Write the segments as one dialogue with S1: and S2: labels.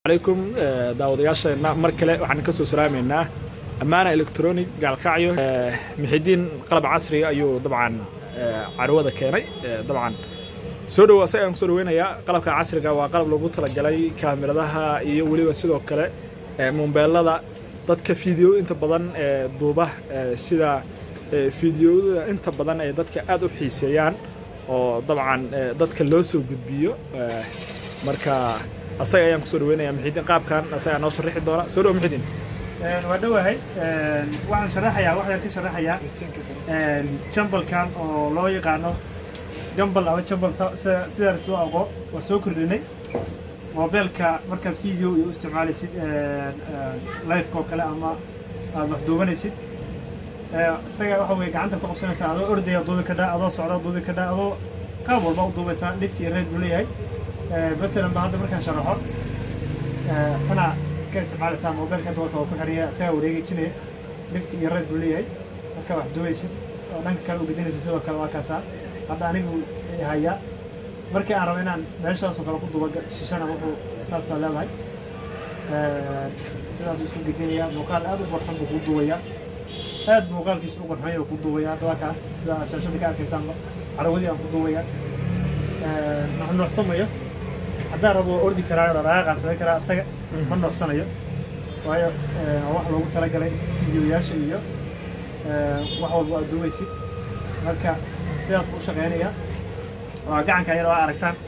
S1: عليكم daawadayaasheena mar kale waxaan ka soo salaameynaa ammaana electronic gaalkacyo mixidiin qalab casriga ayuu dabcan carwada keenay dabcan soo dhow asaga aan kusoo dhaweynayaa qalabka casriga waa qalab lagu talagalay kaamiradaha iyo weliba sidoo kale mombeelada dadka fiideo inta badan ee duuba sida fiideoyada inta badan ay dadka aad u xiiseeyaan oo dabcan dadka loo soo gudbiyo marka asaga ayaan kusoo dhaweynaya mixidiin qaabkan asagaa noo sharaxi doona soo dhow mixidiin
S2: waa dhowahay waxaan sharaxayaa waxaan ka sharaxayaa jambalkan oo loo yaqaano jambal ama jambal sidaan soo aqo waa soo kordhinay mobeelka markaad video iyo u isticmaalaysid liveka oo kale ama aad wax duubanaysid isaga waxa weye gacanta ku qabsanaysaa adoo ordaya duubi kadhaa adoo socda duubi kadhaa adoo qaab walba u duubaysaa lift iyo reed buu leeyahay matalan ba hadda markaan sharaxo tana ka isticmaalaysaa mobeelka inta warka oo ku xiriya isagaa wareegejinaya lift iyo reed buu leeyahay marka wax duubaysid oo dhanka kale u gedinaysa sidoo kale waa kaasaa hadda anigu hayaa markii aan rabo inaan meeshaasoo kale ku duba shishana wuxuu saas baa leedahay sidaasuu isu gedinayaa muuqaal aad u qorxan buu kuu duubayaa aad muuqaalkiisa u qorxanya kuu duubaya hadda waa kaa sida shaashadii ka arkaysaanba carawadii aan ku duubaya nuxnuuxsamayo haddaan rabo ordi karaa dhaqaaqaan samayn karaa isaga ma nuuxsanayo waayo wax loogu talagalay fideoyaasha iyo wax walba aad duubaysid marka sidaas buu u shaqeynayaa waa gacanka yar waa aragtaan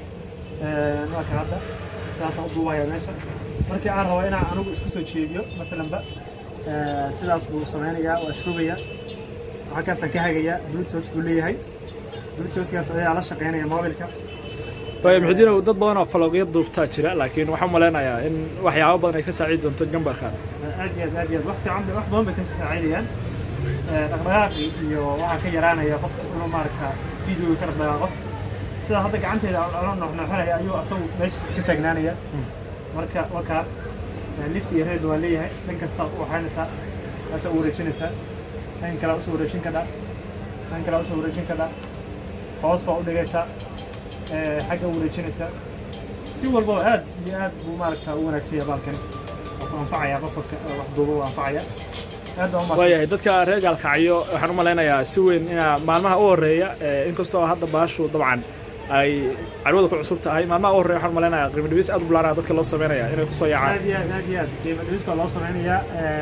S2: waa kan hadda sidaasaan u duubaya meesha markii aan rabo inaan anigu isku soo jeediyo maalanba sidaas buu sameynayaa waa isrogayaa halkaasaan ka hagayaa bluetooth buu leeyahay bluetoothkaas ayaa la shaqeynaya mobilka
S1: waaya mixidiinow dad badan oo falooqya duubtaa jira laakiin waxaan malaynayaa in waxyaabo badan ay ka saacidi doonto gambarkan
S2: aad iyo aad aad iyo aad wax fiican wax badan bay ka saacidayaan dhaqdhaqaaqi iyo waxaa ka yaraanaya qofka inuu maaragta video ka dhaqdhaqaaqo sida hadda gacanteeda la noxnoxinaya ayuu asagu meeshiis iska taagnaanaya marka wakaa lift iyo reed waa leeyahay dhan kasta waxaynaysaa asa u wareejinaysaa dhan kale usoo wareejin kadhaa dhan kale usoo wareejin kadhaa hoos baa u dhigaysaa xagga u wareejinaysaa si walbaba aad iyo aad buu maaragta u wanaagsanya baalkani wuxuu anfacaya qofka wax duuba u anfacaya
S1: waayahay dadka reer gaalkacyo waxaan u malaynayaa si weyn inaa maalmaha u horeeya inkastoo hadda baashu dabcan ay carwada ku cusub tahay maalmaha u horreya waxaan u malaynayaa qiimo dhibis aad u ballaaran dadka loo sameynaya inay kusoo yaacaan
S2: aad iyo aad aad iyo aad qiimo dhibis baa loo sameynayaa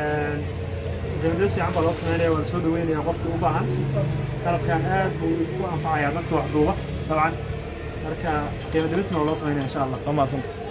S2: qiimo dhibis fiican baa loo sameynaya waan soo dhaweynayaa qofka u baahan qalabkan aad buu u anfacayaa dadka wax duuba dabcan marka qiimo dhibisna waa loo sameynaya insha allah
S1: waa mahadsanta